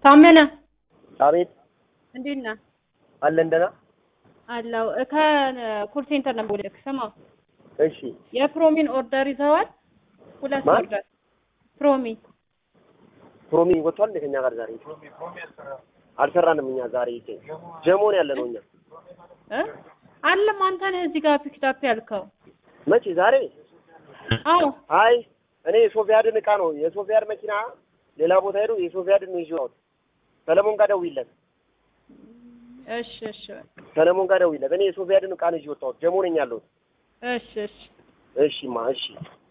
ታመነ አቤት እንዴት ነህ? አለን ደህና። አለው ከኮል ሴንተር ነው የምደውልልህ። ስማ እሺ የፕሮሚን ኦርደር ይዘዋል። ሁለት ማን? ኦርደር ፕሮሚ ፕሮሚ ወጥቷል እንደ ከኛ ጋር ዛሬ አልሰራንም። እኛ ዛሬ ጀሞን ያለ ነው እኛ እ አለም አንተ ነህ እዚህ ጋር ፒክዳፕ ያልከው። መቼ ዛሬ? አዎ አይ እኔ የሶፊያድን እቃ ነው የሶፊያድ መኪና ሌላ ቦታ ሄዶ የሶፊያድን ነው ይዤው ሰለሞን ጋር ደውይለት፣ እሺ እሺ በቃ ሰለሞን ጋር ደውይለት። እኔ የሶፊያድን እቃ ነው ይዤ ወጣሁት። ጀሞ ነኝ ያለሁት። እሺ እሺ እሺማ እሺ